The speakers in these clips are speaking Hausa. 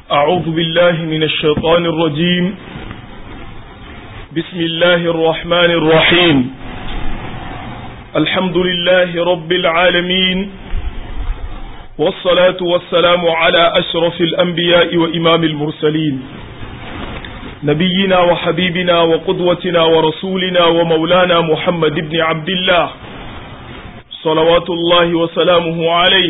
أعوذ بالله من الشيطان الرجيم بسم الله الرحمن الرحيم الحمد لله رب العالمين والصلاة والسلام على أشرف الأنبياء وإمام المرسلين نبينا وحبيبنا وقدوتنا ورسولنا ومولانا محمد بن عبد الله صلوات الله وسلامه عليه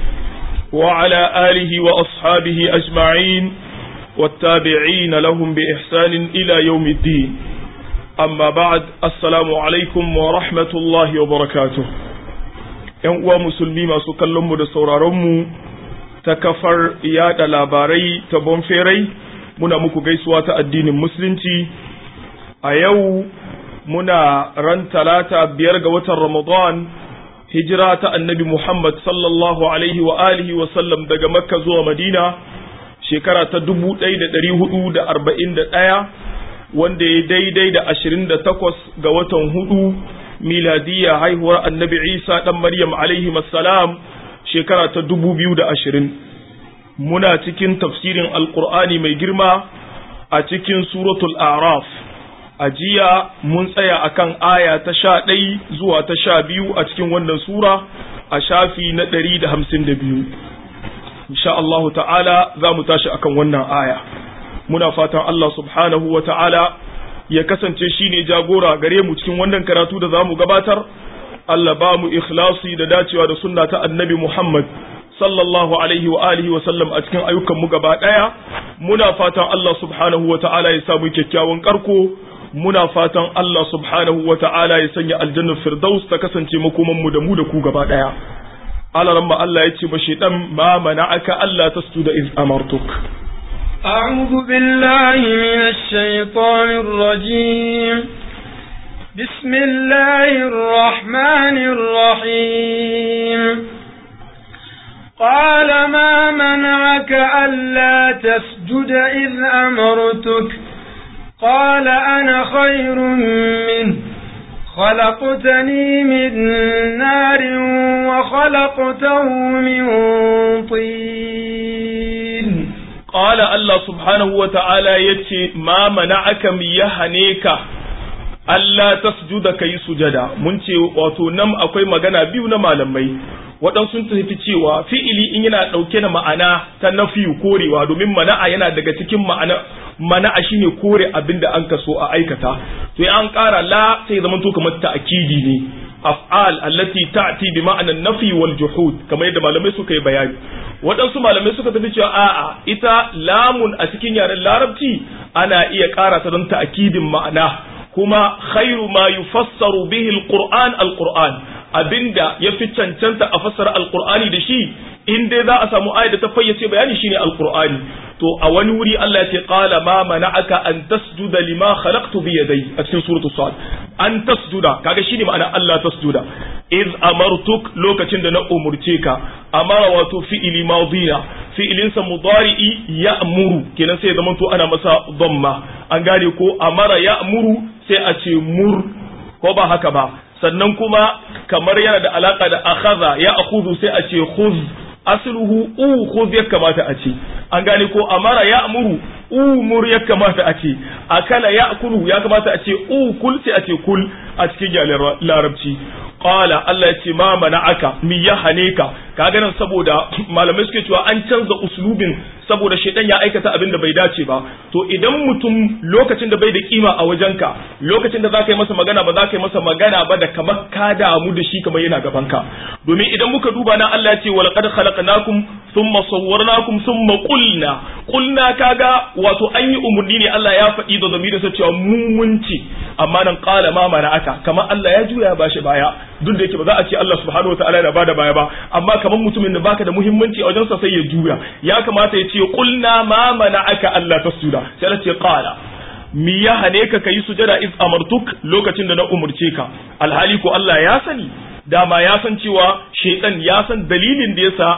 وعلى آله وأصحابه أجمعين والتابعين لهم بإحسان إلى يوم الدين أما بعد السلام عليكم ورحمة الله وبركاته ‘Yan uwa musulmi masu kallonmu da sauraronmu ta kafar yada labarai ta bonferai muna muku gaisuwa ta addinin musulunci a yau muna ran talata biyar ga watan Ramadan hijira ta annabi Muhammad sallallahu alaihi wa alihi wa sallam daga Makka zuwa Madina shekara ta dubu ɗaya da ɗari hudu da arba'in da ɗaya wanda ya daidai da ashirin da takwas ga watan hudu miladiyya haihuwar annabi Isa ɗan Maryam alaihi salam shekara ta dubu biyu da ashirin muna cikin tafsirin alkur'ani mai girma a cikin suratul araf a jiya mun tsaya akan aya ta sha ɗai zuwa ta sha biyu a cikin wannan sura a shafi na ɗari da hamsin da biyu insha Allahu ta'ala za mu tashi akan wannan aya muna fatan Allah subhanahu wa ta'ala ya kasance shi ne jagora gare mu cikin wannan karatu da za mu gabatar Allah ba mu ikhlasi da dacewa da sunna ta annabi Muhammad sallallahu alaihi wa alihi wa sallam a cikin ayyukan mu gaba ɗaya muna fatan Allah subhanahu wa ta'ala ya samu kyakkyawan karko muna fatan Allah subhanahu wa ta'ala ya sanya aljannar firdaus ta kasance makoman mu da mu da ku gaba daya alaran ma Allah ya ce ba shedan ma mana'aka Allah tasjuda iz amartuk أعوذ بالله من الشيطان الرجيم بسم الله الرحمن الرحيم قال ما منعك ألا تسجد إذ أمرتك قال أنا خير منه خلقتني من نار وخلقته من طين قال الله سبحانه وتعالى يتي ما منعك ميهنيك Allah tasjuda kai sujada mun ce wato nan akwai magana biyu na malamai waɗansu sun tafi cewa fi'ili in yana ɗauke da ma'ana ta nafi korewa domin mana'a yana daga cikin ma'ana mana'a shine kore abin da an kaso a aikata to an ƙara la sai zama to kamar ta'kidi ne af'al allati ta'ti bi ma'anan nafi wal juhud kamar yadda malamai suka yi bayani waɗansu malamai suka tafi cewa a'a ita lamun a cikin yaren larabci ana iya ƙara ta don ta'kidin ma'ana kuma khairu ma yufassaru bihi alquran alquran abinda yafi cancanta a fassara alqur'ani da shi in dai za a samu ayat da ta fayyace bayani shine alqur'ani to a wani wuri Allah ya ce qala ma mana'aka an tasjuda lima khalaqtu bi yadai a cikin suratu sad an tasjuda kaga shine ma'ana Allah tasjuda iz amartuk lokacin da na umurce ka amara wato fi'ili madina fi'ilinsa mudari'i ya'muru kenan sai zaman to ana masa dhamma an gane ko amara ya'muru sai a ce mur ko ba haka ba sannan kuma kamar yana da alaka da akhadha ya akhudhu sai a ce khudh asluhu u khudh ya kamata a ce an gane ko amara ya amuru umur ya kamata a ce akala ya kulu ya kamata a ce u kul sai a ce kul a cikin yaren larabci qala Allah ya ce ma mana'aka mi ya hane ka kaga nan saboda malamai suke cewa an canza uslubin saboda shedan ya aikata abin da bai dace ba to idan mutum lokacin da bai da kima a wajenka lokacin da za ka yi masa magana ba za ka yi masa magana ba da kamar ka damu da shi kamar yana gaban ka domin idan muka duba nan Allah ya ce wa laqad khalaqnakum thumma sawwarnakum thumma qulna qulna kaga wato an yi umurni ne Allah ya faɗi da zamiri sa cewa mu mun ce amma nan qala ma mana'aka kamar Allah ya juya ba shi baya duk da yake ba za a ce Allah subhanahu wataala yana bada baya ba amma kamar mutumin da baka da muhimmanci a wajensa sai ya juya ya kamata ya ce qulna ma mana'aka Allah tasjuda sai Allah ce qala mi ya hane ka kayi sujada iz amartuk lokacin da na umurce ka alhali ko Allah ya sani dama ya san cewa shaitan ya san dalilin da yasa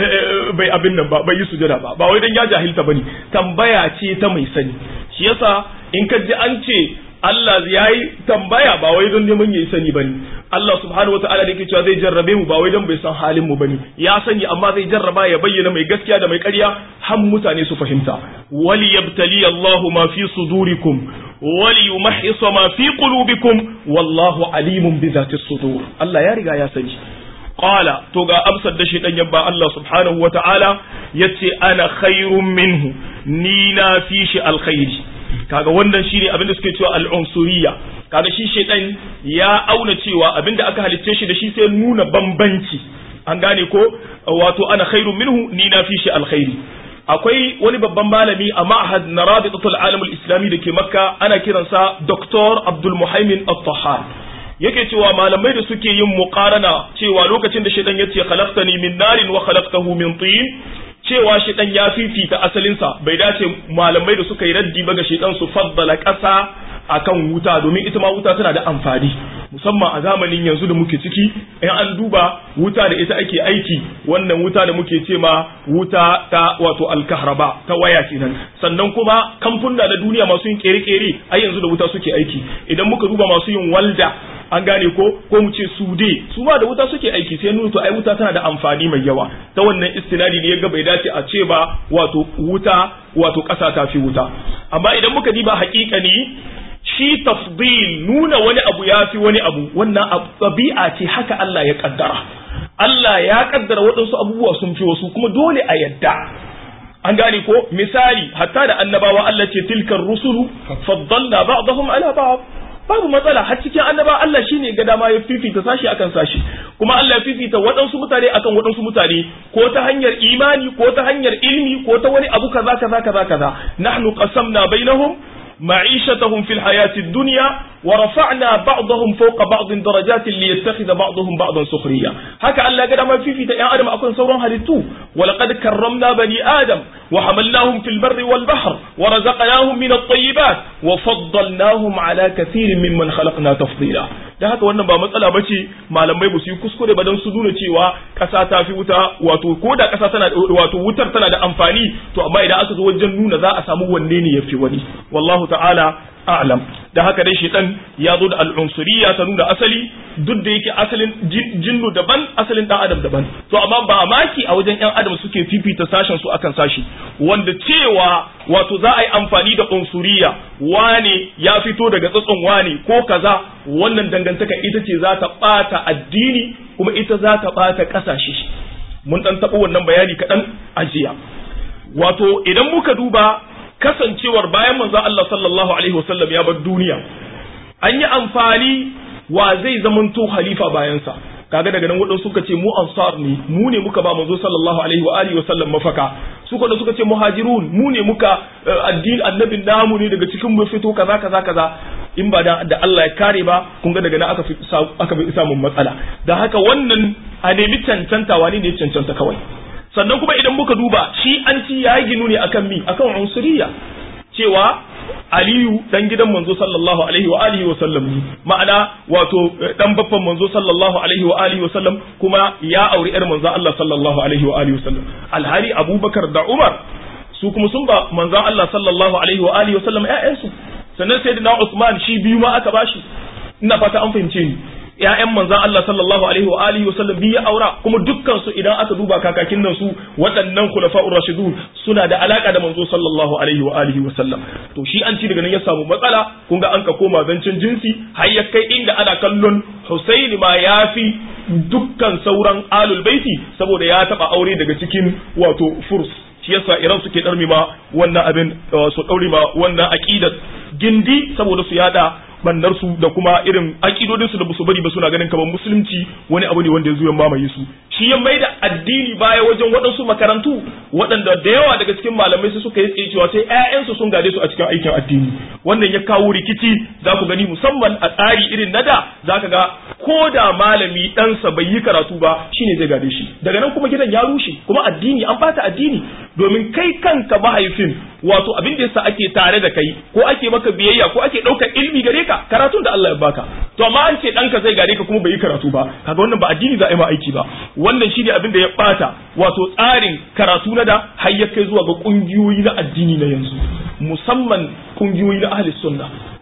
bai abin nan ba bai yi sujada ba ba wai dan ya jahilta bane tambaya ce ta mai sani shi yasa in ka ji an ce Allah ya yi tambaya ba wai don neman ya yi sani bane Allah subhanahu wataala da yake cewa zai jarrabe mu ba wai don bai san halin mu bane ya sani amma zai jarraba ya bayyana mai gaskiya da mai ƙarya har mutane su fahimta wali yabtali Allahu ma fi sudurikum wali yumahhisa ma fi qulubikum wallahu alimun bi zati sudur Allah ya riga ya sani qala to ga amsar da shi dan yabba Allah subhanahu wataala yace ana khairun minhu ni na fi shi alkhairi kaga wannan shine abin da suke cewa al'unsuriya kaga shi shedan ya auna cewa abinda aka halicce shi da shi sai nuna bambanci an gane ko wato ana khairun minhu ni na fi shi alkhairi akwai wani babban malami a ma'had na rabitatul alam islami da ke makka ana kiransa dr abdul muhaimin at-tahar yake cewa malamai da suke yin muqarana cewa lokacin da shedan yace khalaqtani min narin wa khalaqtahu min tin cewa shedan ya fifita asalinsa bai dace malamai da suka yi raddi ba ga shedan su faddala ƙasa akan wuta domin ita ma wuta tana da amfani musamman a zamanin yanzu da muke ciki in an duba wuta da ita ake aiki wannan wuta da muke ce ma wuta ta wato alkahraba ta waya kenan sannan kuma kamfuna na duniya masu yin kere-kere ai yanzu da wuta suke aiki idan muka duba masu yin walda an gane ko ko mu ce sude su ma da wuta suke aiki sai nuna to ai wuta tana da amfani mai yawa ta wannan istinadi ne yaga bai dace a ce ba wato wuta wato ƙasa ta fi wuta amma idan muka diba haƙiƙani shi tafdil nuna wani abu ya fi wani abu wannan ɗabi'a ce haka Allah ya kaddara Allah ya kaddara waɗansu abubuwa sun fi wasu kuma dole a yadda an gane ko misali hatta da annabawa Allah ce tilkar rusulu faddalna ba'dahum ala ba'd babu matsala har cikin annaba Allah shine ga dama ya fifita sashi akan sashi kuma Allah ya fifita waɗansu mutane akan waɗansu mutane ko ta hanyar imani ko ta hanyar ilmi ko ta wani abu kaza kaza kaza kaza nahnu qasamna bainahum معيشتهم في الحياة الدنيا ورفعنا بعضهم فوق بعض درجات ليتخذ بعضهم بعضا سخريا هكا الله قد ما في في يا آدم أكون سورا هلتو ولقد كرمنا بني آدم وحملناهم في البر والبحر ورزقناهم من الطيبات وفضلناهم على كثير ممن خلقنا تفضيلا da haka wannan ba matsala ba ce malamai ba su yi kuskure ba don su nuna cewa ƙasa ta fi wuta wato ko da ƙasa tana wato wutar tana da amfani to amma idan aka zo wajen nuna za a samu wanne ne ya fi wani wallahu ta'ala a'lam da haka dai shaitan ya zo da al'unsuriya ta nuna asali duk da yake asalin jinnu daban asalin dan adam daban to amma ba maki a wajen yan adam suke fifita sashen su akan sashi wanda cewa wato za a yi amfani da unsuriya wane ya fito daga tsatson wane ko kaza wannan dangantaka ita ce za ta bata addini kuma ita za ta bata kasashe mun dan taɓa wannan bayani kaɗan a jiya wato idan muka duba kasancewar bayan manzo Allah sallallahu alaihi wasallam ya bar duniya an yi amfani wa zai zamanto khalifa bayansa kaga daga nan waɗansu suka ce mu ansar ne mu ne muka ba manzo sallallahu alaihi wa alihi wasallam mafaka suka da suka ce muhajirun mu ne muka addini annabin namu ne daga cikin mu fito kaza kaza kaza in ba da Allah ya kare ba kun ga daga nan aka fi aka fi samun matsala da haka wannan a nemi cancanta wani ne cancanta kawai sannan kuma idan muka duba shi an ci ya ginu ne akan mi akan unsuriya cewa aliyu dan gidan manzo sallallahu alaihi wa alihi wa sallam ma'ana wato dan baffan manzo sallallahu alaihi wa alihi wa sallam kuma ya auri yar manzo Allah sallallahu alaihi wa alihi wa sallam alhali abubakar da umar su kuma sun ba manzo Allah sallallahu alaihi wa alihi wa sallam ƴaƴansu sannan sayyidina usman shi biyu ma aka bashi ina fata an fahimce ni ƴaƴan manzon Allah sallallahu alaihi wa alihi wasallam biyu aura kuma dukkan su idan aka duba kakakin nan su waɗannan khulafa'ur rashidun suna da alaka da manzo sallallahu alaihi wa alihi wasallam to shi an ci daga nan ya samu matsala kun ga an ka koma zancen jinsi har ya kai inda ana kallon Husaini ma yafi dukkan sauran alul baiti saboda ya taba aure daga cikin wato furs shi yasa iran suke darmi ma wannan abin su daure ma wannan aqidat gindi saboda su yada bannar su da kuma irin akidodin su da su bari ba suna ganin kamar musulunci wani abu ne wanda ya zo ya mamaye su shi ya mai da addini baya wajen waɗansu makarantu waɗanda da yawa daga cikin malamai su suka yi tsaye cewa sai ƴaƴansu sun gade su a cikin aikin addini wannan ya kawo rikici za ku gani musamman a tsari irin na da za ka ga ko da malami ɗansa bai yi karatu ba shine zai gade shi daga nan kuma gidan ya rushe kuma addini an bata addini domin kai kanka mahaifin wato abin da yasa ake tare da kai ko ake maka biyayya ko ake ɗaukar ilmi gare ka karatun da Allah ya baka to amma an ce ɗanka zai gare ka kuma bai yi karatu ba kaga wannan ba addini za a yi ma aiki ba wannan shine abin da ya bata wato tsarin karatu na da har ya kai zuwa ga kungiyoyi na addini na yanzu musamman kungiyoyi na ahli sunna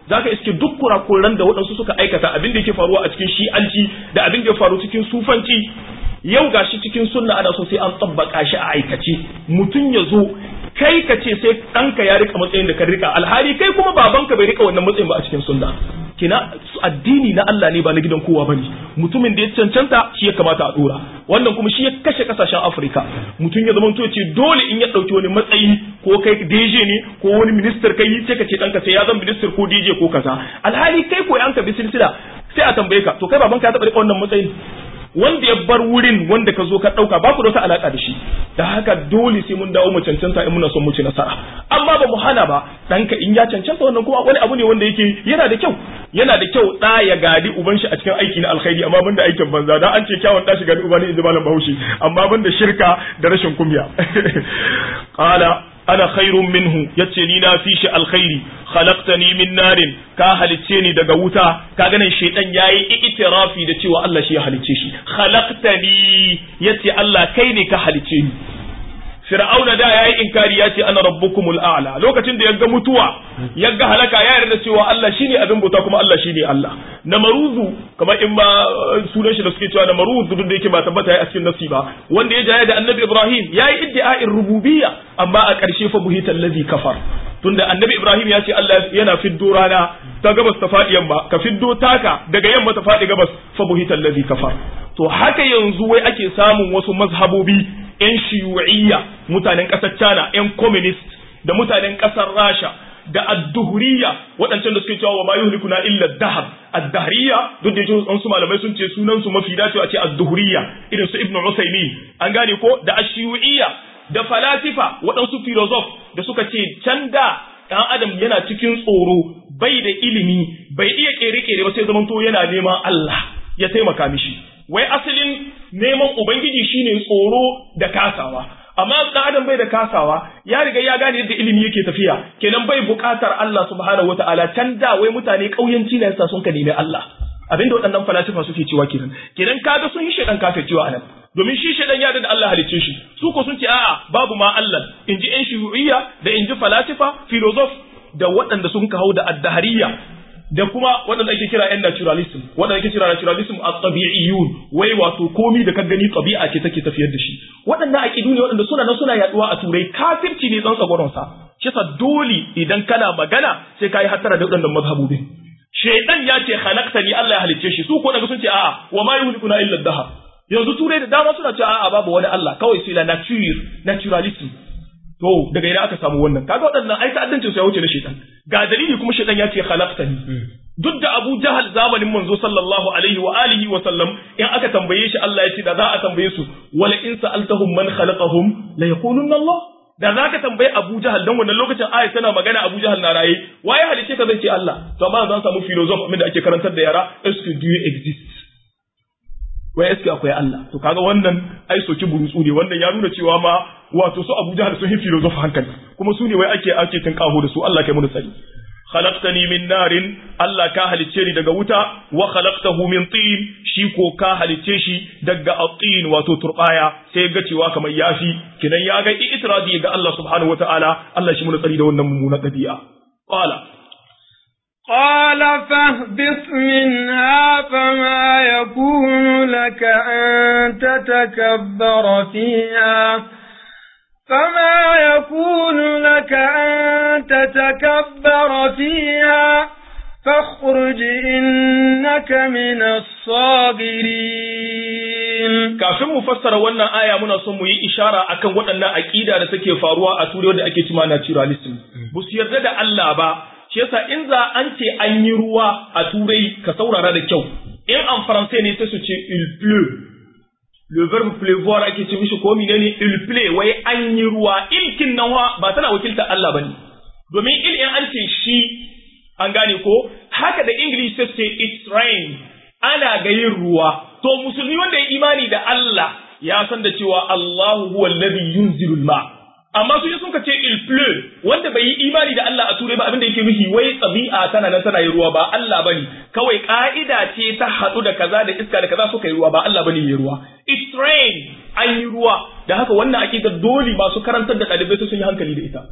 zaka iske duk kurakuran da waɗansu suka aikata abin da yake faruwa a cikin shi'anci da abin da ya faru cikin sufanci yau gashi cikin sunna ana so sai an tsabbaka shi a aikace mutum ya zo kai ka ce sai ɗanka ya rika matsayin da ka rika alhali kai kuma babanka bai rika wannan matsayin ba a cikin sunna kina addini na Allah ne ba na gidan kowa bane mutumin da ya cancanta shi ya kamata a dora wannan kuma shi ya kashe kasashen Afirka mutum ya zama ce dole in ya dauki wani matsayi ko kai DJ ne ko wani minister kai sai ka ce danka sai ya zama minister ko DJ ko kaza alhali kai ko yanka bi silsila sai a tambaye ka to kai babanka ya taba rika wannan matsayin wanda ya bar wurin wanda ka zo ka ɗauka ba ku da wata alaƙa da shi da haka dole sai mun dawo mu cancanta in muna son mu ci nasara amma ba mu hana ba ɗanka in ya cancanta wannan kuma wani abu ne wanda yake yana da kyau yana da kyau ɗa ya gadi uban shi a cikin aiki na alkhairi amma banda aikin banza dan an ce kyawun ɗa shi gadi uba ne in ji malam bahaushe amma banda shirka da rashin kumya qala ana khairun minhu yace ni na fi shi alkhairi khalaqtani min narin ka halicce ni daga wuta ka ganin shaytan yayi itirafi da cewa Allah shi ya halicce shi khalaqtani yace Allah kai ne ka halicce ni Fir'auna da yayi inkari yace ana rabbukumul a'la lokacin da yaga mutuwa yaga halaka ya yarda cewa Allah shine abin bauta kuma Allah shine Allah namaruzu kamar in ba sunan shi da suke cewa namaruzu duk da yake ba tabbata yayi a cikin nasi ba wanda ya jaya da Annabi Ibrahim yayi iddia'in rububiyya amma a ƙarshe fa buhita allazi kafar tunda Annabi Ibrahim ya ce Allah yana fiddo rana ta gabas ta faɗi yamma ka fiddo taka daga yamma ta faɗi gabas fa buhita allazi kafar to haka yanzu wai ake samun wasu mazhabobi 'yan shiyu'iyya mutanen ƙasar China 'yan communist da mutanen ƙasar Rasha da adduhuriya waɗancan da suke cewa wa ma yuhlikuna illa dahab addahriya duk da yake wasu malamai sun ce sunan su mafi dacewa ce adduhuriya irin su ibnu usaymi an gane ko da ashiyu'iyya da falasifa waɗansu filosof da suka ce can da ɗan adam yana cikin tsoro bai da ilimi bai iya kere-kere ba sai zamanto yana neman Allah ya taimaka mishi wai asalin neman ubangiji shine tsoro da kasawa amma dan adam bai da kasawa ya riga ya gane yadda ilimi yake tafiya kenan bai buƙatar Allah subhanahu wataala can da wai mutane ƙauyenci ne yasa sun ka nemi Allah abinda waɗannan falasifa suke cewa kenan kenan kaga sun yi shedan kafircewa anan domin shi shedan ya da Allah halicce shi su ko sun ce a'a babu ma Allah inji yan shuru'iyya da inji falasifa filosof da waɗanda sun ka hau da addahariya da kuma waɗanda ake kira ‘yan naturalism waɗanda ake kira naturalism a tabi'iyyun wai wato komi da ka gani tabi'a ce take tafiyar da shi waɗannan aƙidu ne waɗanda suna nan suna yaɗuwa a turai kafirci ne tsantsa gwaronsa shi sa dole idan kana magana sai ka yi hattara da waɗannan mazhabobin shaidan ya ce ni Allah ya halicce shi su ko daga sun ce a'a wa ma yuhlikuna illa dahar yanzu turai da dama suna cewa a'a babu wani Allah kawai sai la nature naturalism to daga ina aka samu wannan kaga waɗannan ai ta'addancin su ya wuce na shaitan ga dalili kuma shaitan ya ce khalaqtani duk da Abu Jahal zamanin manzo sallallahu alaihi wa alihi wa sallam in aka tambaye shi Allah ya ce da za a tambaye su wala in sa'altahum man khalaqahum la yaqulunna Allah da za ka tambayi Abu Jahal dan wannan lokacin ayat tana magana Abu Jahal na raye waye halice ka zai ce Allah to amma zan samu philosopher da ake karantar da yara est do you exist wai eske akwai Allah to kaga wannan ai soki burutsu ne wannan ya nuna cewa ma wato su Abu Jahal sun yi philosopher hankali kuma su ne wai ake ake tinkaho da su Allah kai mu tsari khalaqtani min narin Allah ka halicce ni daga wuta wa khalaqtahu min tin shi ko ka halicce shi daga at-tin wato turbaya sai ga cewa kamar yafi kidan ya ga itiradi ga Allah subhanahu wataala Allah shi mu tsari da wannan mummunan dabi'a qala قال فاهبط منها فما يكون لك أن تتكبر فيها فما يكون لك أن تتكبر فيها فاخرج إنك من الصاغرين kafin mu fassara wannan aya muna son mu yi ishara akan waɗannan aƙida da suke faruwa a turai da ake cima naturalism ba su yarda da Allah ba shi yasa in za an ce an yi ruwa a turai ka saurara da kyau in an faransai ne sai su ce il pleut le verbe pleuvoir ake ce mishi ko menene il pleut wai an yi ruwa ilkin nan ba tana wakilta Allah bane domin il in an ce shi an gane ko haka da english sai ce it's rain ana ga yin ruwa to musulmi wanda ya imani da Allah ya san da cewa Allahu huwa alladhi yunzilul ma' amma su sun ka ce il pleut wanda bai yi imani da Allah a turai ba abin da yake nufi wai tsabi'a tana nan tana yi ruwa ba Allah bane kawai ka'ida ce ta haɗu da kaza da iska da kaza suka yi ruwa ba Allah bane yi ruwa it's rain an yi ruwa da haka wannan aqida dole masu karantar da ɗalibai sun yi hankali da ita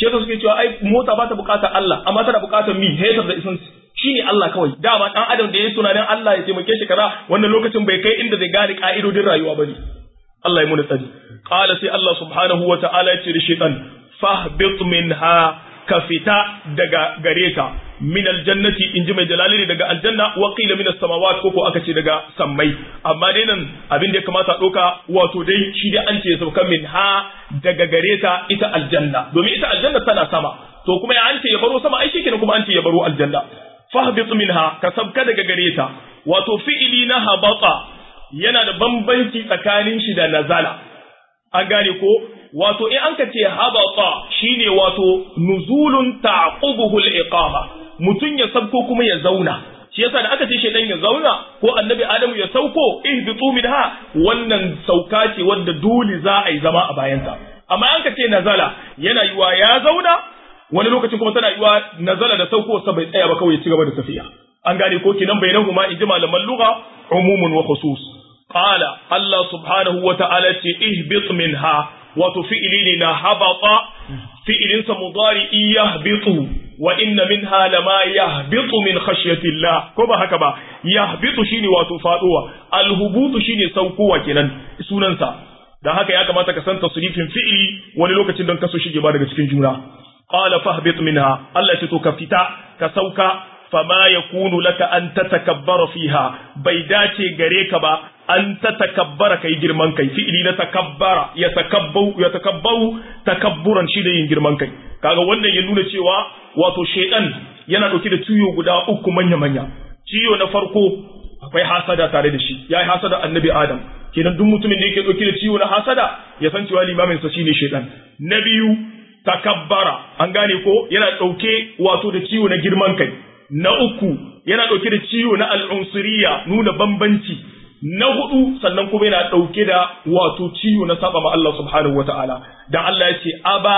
shi yasa suke cewa ai mota ba ta bukatar Allah amma tana bukatar mi hetar da isan shine Allah kawai dama dan adam da yayi tunanin Allah ya taimake shi kaza wannan lokacin bai kai inda zai gane ka'idodin rayuwa bane Allah ya muna tsari qala sai Allah subhanahu wa ta'ala ya ce da shaytan fahbit minha ka fita daga gare ta min aljannati in ji mai jalali daga aljanna wa qila min as-samawat ko aka ce daga sammai amma dai nan abin da ya kamata doka wato dai shi dai an ce sauka min ha daga gare ta ita aljanna domin ita aljanna tana sama to kuma ya an ce ya baro sama ai shikenan kuma an ce ya baro aljanna fahbit minha ka sabka daga gare ta wato fi'ili na habata yana da bambanci tsakanin shi da nazala an gane ko wato in an ka ce habata shine wato nuzulun ta'qubuhu al-iqama mutun ya sabko kuma ya zauna shi yasa da aka ce shedan ya zauna ko annabi adamu ya sauko ihbitu minha wannan sauka ce wanda dole za a yi zama a bayanta amma an ka ce nazala yana yiwa ya zauna wani lokacin kuma tana yiwa nazala da sauko sa bai tsaya ba kawai ya ci gaba da tafiya an gane ko kinan bainahuma in ji malaman lugha umumun wa khusus qala Allah subhanahu wa ta'ala ce ihbit minha wato fi'ili ne na habata fi'ilinsa mudari yahbitu wa inna minha lama yahbitu min khashyatillah ko ba haka ba yahbitu shine wato faduwa alhubutu shine saukowa kenan sunansa dan haka ya kamata ka san tasrifin fi'ili wani lokacin don kaso shige ba daga cikin juna qala fahbit minha Allah ce to ka fita ka sauka fama yakunu laka an tatakabbara fiha bai dace gare ka ba an ta takabbara kai girman kai fi'ili na takabbara ya takabbau ya takabbaru takabburan shi da yin girman kai kaga wannan ya nuna cewa wato shaydan yana dauke da ciwo guda uku manya manya ciwo na farko akwai hasada tare da shi yayi hasada annabi adam kenan duk mutumin da yake dauke da ciwo na hasada ya san cewa limamin sa shine shaydan na biyu takabbara an gane ko yana dauke wato da ciwo na girman kai na uku yana dauke da ciwo na al'unsuriya nuna bambanci na hudu sannan kuma yana ɗauke da wato ciwo na saba ma Allah subhanahu wata'ala dan Allah ya ce aba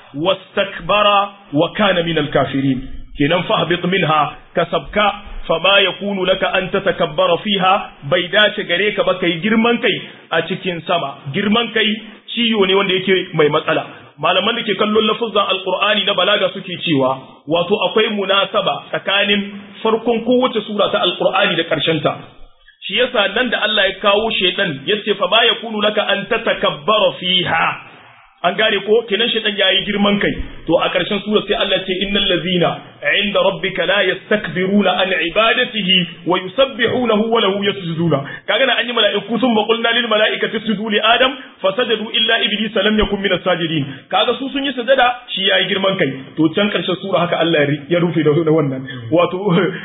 wastakbara wa kana min al-kafirin kenan fahbit minha kasabka fama yakunu laka an tatakabbara fiha bai dace gare ka ba kai girman kai a cikin sama girman kai ciwo ne wanda yake mai matsala malaman da ke kallon lafuzan alqur'ani na balaga suke cewa wato akwai munasaba tsakanin farkon kowace sura ta alqur'ani da ƙarshen ta shi yasa nan da Allah ya kawo shaitan yace fa ba yakunu laka an tatakabbara fiha an gane ko kenan shaitan yayi girman kai to a ƙarshen sura sai Allah ce innal ladzina inda rabbika la yastakbiruna an ibadatihi wa yusabbihunahu wa lahu yasjuduna kaga na an yi mala'iku sun qulna lil mala'ikati isjudu li adam fasajadu illa iblisa lam yakun min sajidin kaga su sun yi sajada shi yayi girman kai to can ƙarshen sura haka Allah ya rufe da wannan wato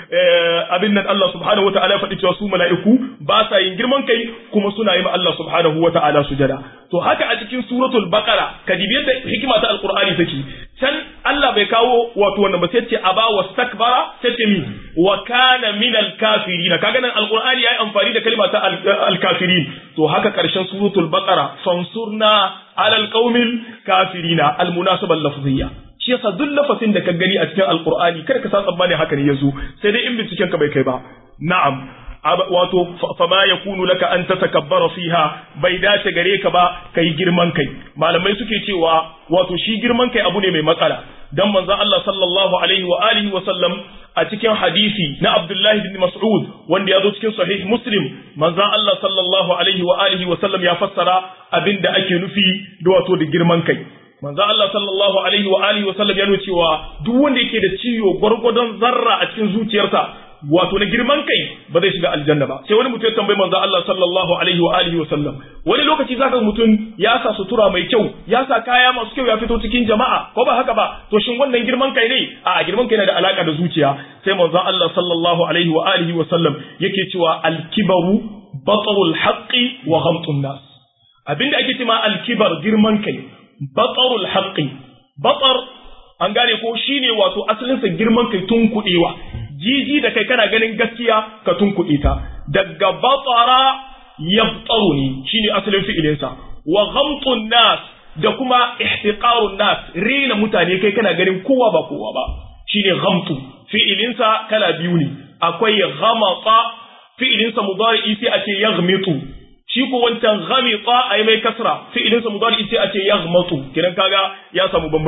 abin nan Allah subhanahu wa ta'ala ya faɗi cewa su mala'iku ba sa yin girman kai kuma suna yi ma Allah subhanahu wa ta'ala sujada to haka a cikin suratul baqara ka dibi yadda hikima ta alqur'ani take can Allah bai kawo wato wannan ba sai ce aba wastakbara sai ce mi wa kana min alkafirin kaga nan alqur'ani yayi amfani da kalma ta alkafirin to haka karshen suratul baqara fansurna ala alqaumil kafirina almunasaba lafziyya shi yasa duk lafazin da ka gani a cikin alqur'ani kada ka sa tsammani haka ne yazo sai dai in binciken ka bai kai ba na'am wato fama ya kunu laka an ta takabbara fiha bai dace gare ka ba kai girman kai malamai suke cewa wato shi girman kai abu ne mai matsala dan manzon Allah sallallahu alaihi wa alihi wa sallam a cikin hadisi na Abdullah bin Mas'ud wanda ya zo cikin sahih Muslim manzon Allah sallallahu alaihi wa alihi wa sallam ya fassara abinda ake nufi da wato da girman kai manzo Allah sallallahu alaihi wa alihi wa sallam ya nuna cewa duk wanda yake da ciwo gwargwadon zarra a cikin zuciyarsa wato na girman kai ba zai shiga aljanna ba sai wani mutum ya tambayi manzo Allah sallallahu alaihi wa alihi wa sallam wani lokaci zaka mutum ya sa sutura mai kyau ya sa kaya masu kyau ya fito cikin jama'a ko ba haka ba to shin wannan girman kai ne a girman kai yana da alaka da zuciya sai manzo Allah sallallahu alaihi wa alihi wa sallam yake cewa al-kibaru batarul haqqi wa ghamtun nas abinda ake cewa al-kibar girman kai batarul haqqi batar an gane ko shine wato asalinsa girman kai tun kudewa jiji da kai kana ganin gaskiya ka tunkuɗe ta daga batsara yabtaru ne shine asalin fi'ilinsa wa ghamtun nas da kuma ihtiqarun nas rena mutane kai kana ganin kowa ba kowa ba shine ghamtu fi'ilinsa kala biyu ne akwai ghamata fi'ilinsa mudari sai a ce yaghmitu shi ko wancan ghamita ai mai kasra fi'ilinsa mudari sai a ce yaghmatu kidan kaga ya samu bambanci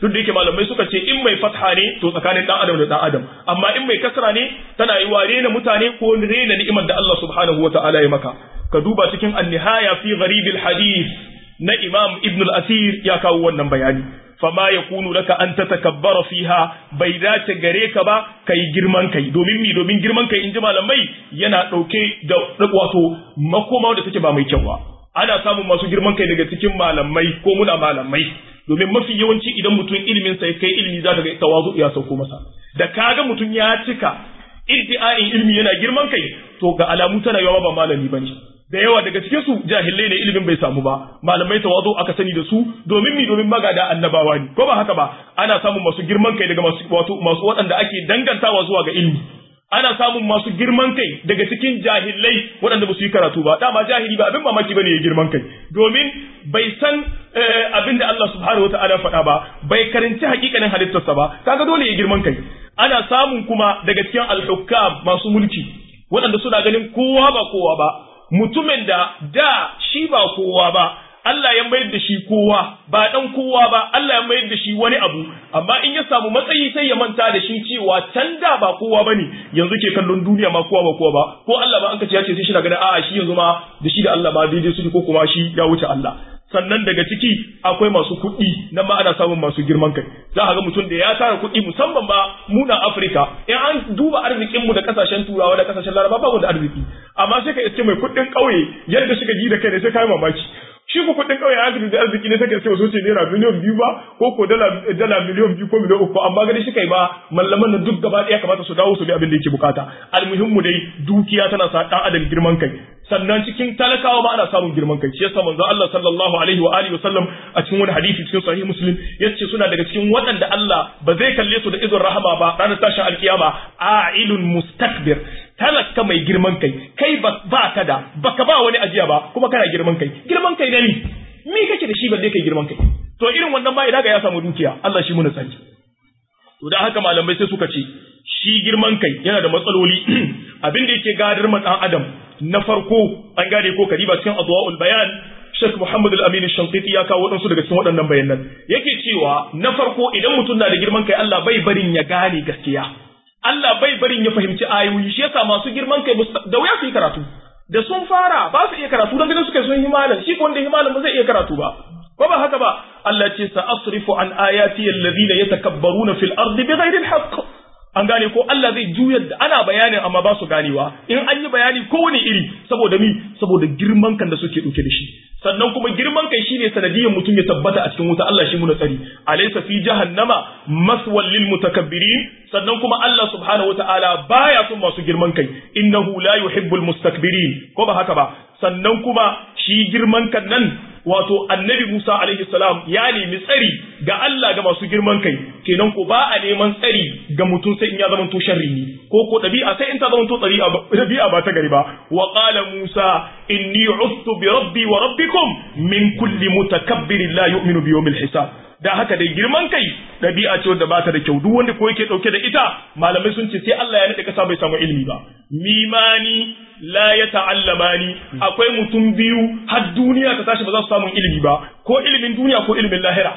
duk da yake malamai suka ce in mai fatha ne to tsakanin dan adam da dan adam amma in mai kasra ne tana yi ware na mutane ko rena ni'imar da Allah subhanahu wataala ya maka ka duba cikin an-nihaya fi gharibil hadith na Imam Ibn al-Asir ya kawo wannan bayani fama yakunu laka an tatakabbara fiha bai dace gare ka ba kai girman kai domin mi domin girman kai inji malamai yana dauke da wato makoma da take ba mai kyau ba ana samun masu girman kai daga cikin malamai ko muna malamai domin mafi yawanci idan mutum ilimin sa kai ilimi za ka ga tawazu ya sauko masa da kaga mutum ya cika iddi'ain ilimi yana girman kai to ga alamu tana yawa ba malami bane da yawa daga cikin su jahilai ne ilimin bai samu ba malamai tawazu aka sani da su domin mi domin magada annabawa ne ko ba haka ba ana samun masu girman kai daga masu wato masu waɗanda ake dangantawa zuwa ga ilimi ana samun masu girman kai daga cikin jahilai waɗanda ba su yi karatu ba dama jahili ba abin mamaki bane ya girman kai domin bai san abin da Allah subhanahu wataala faɗa ba bai karanci hakikanin halittarsa ba kaga dole ya girman kai ana samun kuma daga cikin al-hukam masu mulki waɗanda suna ganin kowa ba kowa ba mutumin da da shi ba kowa ba Allah ya mayar da shi kowa ba dan kowa ba Allah ya mayar da shi wani abu amma in ya samu matsayi sai ya manta da shi cewa can da ba kowa bane yanzu ke kallon duniya ma kowa ba kowa ba ko Allah ba an ka ce ya ce sai shi na ganin a'a shi yanzu ma da shi da Allah ma daidai su ko kuma shi ya wuce Allah sannan daga ciki akwai masu kuɗi nan ma ana samun masu girman kai za a ga mutum da ya tara kuɗi musamman ba mu na Afirka in an duba arzikin mu da kasashen turawa da kasashen laraba ba mu da arziki amma sai ka iske mai kuɗin ƙauye yadda suka ji da kai ne sai kai mamaki shi ku kuɗin ƙauye ya da arziki ne sai ka iske wasu ce naira miliyan biyu ba ko ko dala dala miliyan biyu ko miliyan uku amma gani shi kai ba mallaman nan duk gaba ɗaya kamata su dawo su bi abin da yake bukata almuhimmu dai dukiya tana sa ɗan adam girman kai sannan cikin talakawa ma ana samun girman kai shi yasa manzo Allah sallallahu alaihi wa alihi wasallam a cikin wani hadisi cikin sahih muslim yace suna daga cikin waɗanda Allah ba zai kalle su da izin rahama ba ranar tashin alkiyama a'ilun mustakbir talaka mai girman kai kai ba ka da baka ba wani ajiya ba kuma kana girman kai girman kai ne ni me kake da shi balle kai girman kai to irin wannan ba idan ga ya samu dukiya Allah shi muna sani to dan haka malamai sai suka ce shi girman kai yana da matsaloli abin da yake gadar ma dan adam na farko an gane ko kariba cikin adwaul bayan Sheikh Muhammad Al-Amin Shankiti ya kawo waɗansu daga cikin waɗannan bayanan yake cewa na farko idan mutum na da girman kai Allah bai barin ya gane gaskiya Allah bai barin ya fahimci ayoyi shi yasa masu girman kai da wuya su yi karatu da sun fara ba su iya karatu don ganin suka sun himalan shi ko wanda himalan ba zai iya karatu ba ko ba haka ba Allah ce sa asrifu an ayati alladhina yatakabbaruna fil ardi bighairi alhaq an gane ko Allah zai juyar da ana bayanin amma ba su ganewa in an yi bayani kowane iri saboda mi saboda girman kan da suke dauke da shi sannan kuma girman kai shine sanadiyyar mutum ya tabbata a cikin wuta Allah shi muna tsari alaysa fi jahannama maswal lil mutakabbirin sannan kuma Allah subhanahu wataala baya son masu girman kai innahu la yuhibbul mustakbirin ko ba haka ba sannan kuma shi girman kan nan wato annabi Musa alaihi salam ya nemi tsari ga Allah ga masu girman kai kenan ko ba a neman tsari ga mutum sai in ya zama to sharri ne ko ko dabi'a sai in ta zama to dabi'a ba ta gari ba wa qala Musa inni ustu bi rabbi wa rabbikum min kulli mutakabbirin la yu'minu bi yawmil hisab da haka dai girman kai ɗabi'a ce wanda ba ta da kyau duk wanda ko yake ɗauke da ita malamai sun ce sai Allah ya nade kasa bai samu ilimi ba mimani la ya ta'allamani akwai mutum biyu har duniya ta tashi ba za su samu ilimi ba ko ilimin duniya ko ilimin lahira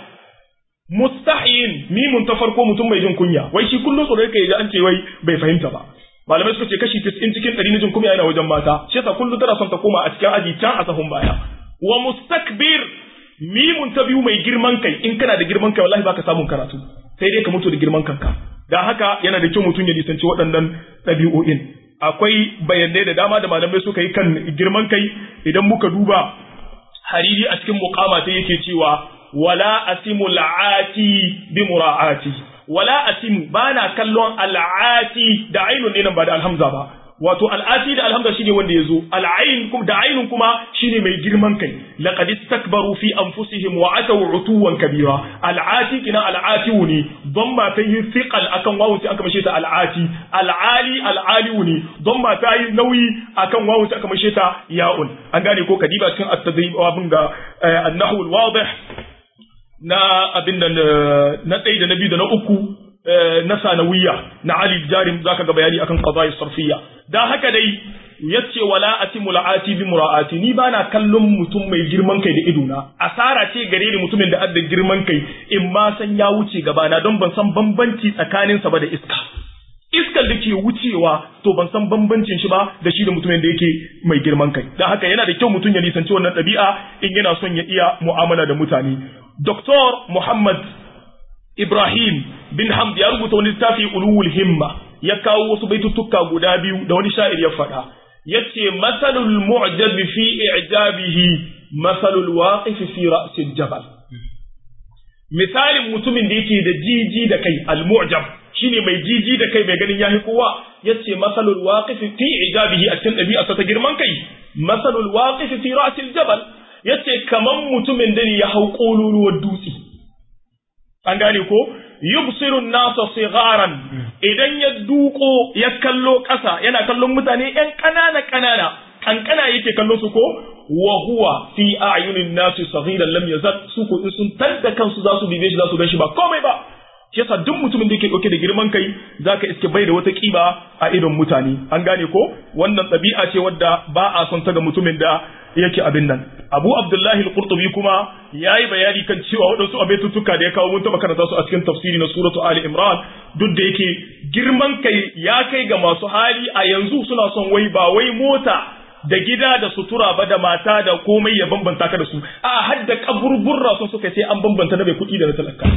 mustahin mimun ta farko mutum mai jin kunya wai shi kullum tsoro yake an ce wai bai fahimta ba malamai suka ce kashi 90 cikin 100 na jin kunya yana wajen mata shi yasa kullum tana son ta koma a cikin aji can a sahun baya wa mustakbir mimun ta biyu mai girman kai in kana da girman kai wallahi baka samun karatu sai dai ka mutu da girman kanka dan haka yana da kyau mutum ya nisanci waɗannan ɗabi'o'in akwai bayanai da dama da malamai suka yi kan girman kai idan muka duba hariri a cikin muqama ta yake cewa wala asimu la'ati bi mura'ati wala asimu bana kallon al'ati da ainun ne nan ba da alhamza ba wato al'ati da alhamza shine wanda yazo al'ain kum da ainun kuma shine mai girman kai laqad istakbaru fi anfusihim wa ataw utuwan kabira al'ati kina al'ati ne don ma ta yi thiqal akan wawu sai aka mashe ta al'ati al'ali al'ali ne don ma ta yi nauyi akan wawu sai aka mashe ta ya'un an gane ko kadiba cikin at-tadrib abin ga an-nahwu al-wadih na abin da na ɗaya da na biyu da na uku na sanawiya na Ali Jarim zaka ga bayani akan qada'i sarfiyya dan haka dai yace wala atimu la'ati bi mura'ati ni bana kallon mutum mai girman kai da idona asara ce gare ni mutumin da adda girman kai in ma san ya wuce gaba na don ban san bambanci tsakanin sa ba da iska iskar da ke wucewa to ban san bambancin shi ba da shi da mutumin da yake mai girman kai dan haka yana da kyau mutum ya nisanci wannan ɗabi'a in yana son ya iya mu'amala da mutane Dr. Muhammad Ibrahim bin Hamd ya rubuta wani littafi ulul himma ya kawo wasu baituttuka guda biyu da wani sha'ir ya faɗa yace masalul mu'jab fi i'jabihi masalul waqif fi ra'sil jabal misalin mutumin da yake da jiji da kai al mu'jab shine mai jiji da kai mai ganin yahi kowa yace masalul waqif fi i'jabihi a cikin ɗabi'arsa ta girman kai masalul waqif fi ra'sil jabal yace kaman mutumin da ya hau kololuwar dutse an gane ko yubsiru nasa sigaran idan ya duko ya kallo ƙasa yana kallon mutane ƴan ƙanana ƙanana kankana yake kallon su ko wa huwa fi a'yunin nasi saghiran lam yazal su ko in sun tadda kansu za su bibe shi za su gan shi ba komai ba shi yasa duk mutumin da yake dauke da girman kai zaka iske bai da wata kiba a idon mutane an gane ko wannan ɗabi'a ce wadda ba a son ta ga mutumin da yake abin nan abu abdullahi al-qurtubi kuma yayi bayani kan cewa waɗansu abaituttuka da ya kawo mun taɓa karanta su a cikin tafsiri na suratu ali imran duk da yake girman kai ya kai ga masu hali a yanzu suna son wai ba wai mota da gida da sutura ba da mata da komai ya bambanta ka da su a har da kaburburra sun suka sai an bambanta na mai kuɗi da na talaka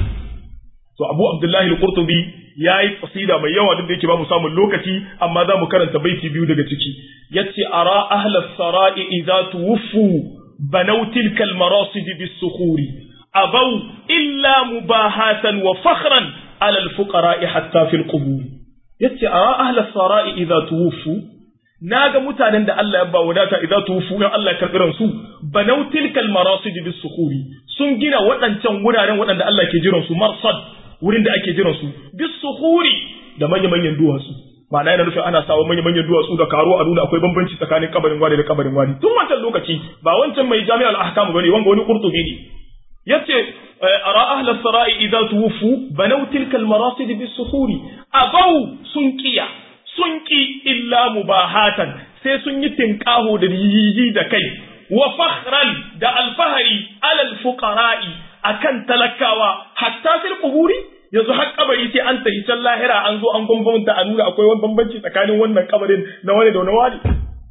to abu abdullahi al-qurtubi yayi qasida mai yawa duk da yake ba mu samun lokaci amma za mu karanta baiti biyu daga ciki yace ara ahla sarai idza tuwfu banaw tilka al-marasid bis-sukhuri abaw illa mubahatan wa fakhran ala al-fuqara hatta fi al-qubur yace ara ahla sarai idza tuwfu naga mutanen da Allah ya ba wadata idza tuwfu in Allah ya karbi ransu banaw tilka al-marasid bis-sukhuri sun gina waɗancan wuraren waɗanda Allah ke jiran su marsad wurin da ake jiran su bis suhuri da manya-manyan duwatsu ma'ana yana nufin ana sawa manya-manyan duwatsu da karo a nuna akwai bambanci tsakanin kabarin wani da kabarin wani tun wancan lokaci ba wancan mai jami'al ahkam bane wanga wani qurtubi ne yace ara ahla sarai idza tuwfu banaw tilka al marasid bis suhuri abaw sun kiya sun ki illa mubahatan sai sun yi tinkaho da yiji da kai wa fakhran da alfahari alal fuqara'i akan talakawa hatta fil quburi yanzu har kabari sai an tafi can lahira an zo an bambanta a nuna akwai wani bambanci tsakanin wannan kabarin na wani da wani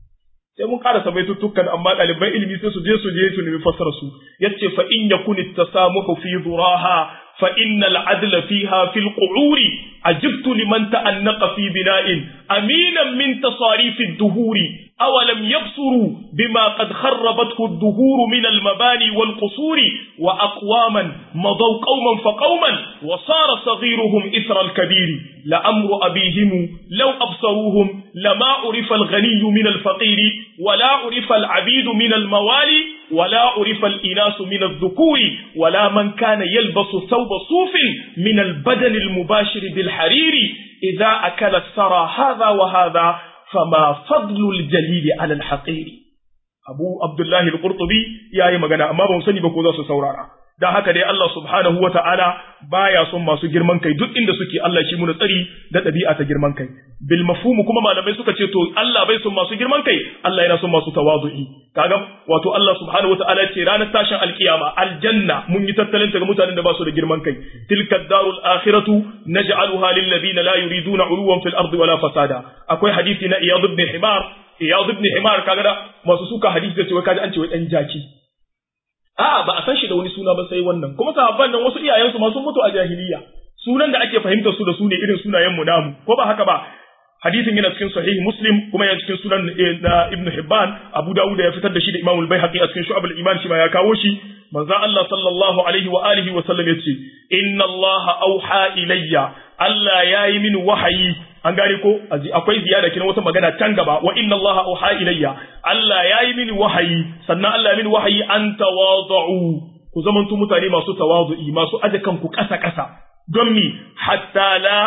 sai mun ƙara sabai tuttukan amma ɗaliban ilimi sai su je su je su nemi fassara su yace fa in yakun tasamuhu fi duraha fa innal adla fiha fil qu'uri ajibtu liman ta'annaqa fi bina'in aminan min tasarif ad-duhuri أولم يبصروا بما قد خربته الدهور من المباني والقصور وأقواما مضوا قوما فقوما وصار صغيرهم إثر الكبير لأمر أبيهم لو أبصروهم لما عرف الغني من الفقير ولا عرف العبيد من الموالي ولا عرف الإناس من الذكور ولا من كان يلبس ثوب صوف من البدن المباشر بالحرير إذا أكل الثرى هذا وهذا فما فضل الجليل على الحقير أبو عبد الله القرطبي يا yi magana amma ban sani ba ko za su saurara dan haka dai Allah subhanahu wa ta'ala baya son masu girman kai duk inda suke Allah shi muna tsari da ɗabi'a ta girman kai bil mafhumu kuma malamai suka ce to Allah bai son masu girman kai Allah yana son masu tawazu'i kaga wato Allah subhanahu wa ta'ala ce ranar tashin alkiyama aljanna mun yi tattalin ta ga mutanen da ba su da girman kai tilka darul akhiratu naj'aluha lil ladina la yuriduna uluwan fil ardi wala fasada akwai hadisi na iyad ibn himar iyad ibn himar kaga da masu suka hadisi da cewa kaji an ce wai dan jaki A'a ba a san shi da wani suna ba sai wannan kuma sahabban nan wasu iyayensu ma sun mutu a jahiliya sunan da ake fahimtar su da su ne irin sunayen mu namu ko ba haka ba hadisin yana cikin sahih muslim kuma yana cikin sunan na ibnu hibban abu dawud ya fitar da shi da imam al-baihaqi a cikin shu'ab al-iman shi ma ya kawo shi manzo Allah sallallahu alaihi wa alihi wa sallam yace inna Allah auha ilayya Allah yayi min wahayi an gane ko akwai ziyada kina wata magana can gaba wa inna allaha auha ilayya Allah yayi mini wahayi sannan Allah ya mini wahayi an tawadu ku zamantu mutane masu tawadu'i masu aje kanku kasa kasa don mi hatta la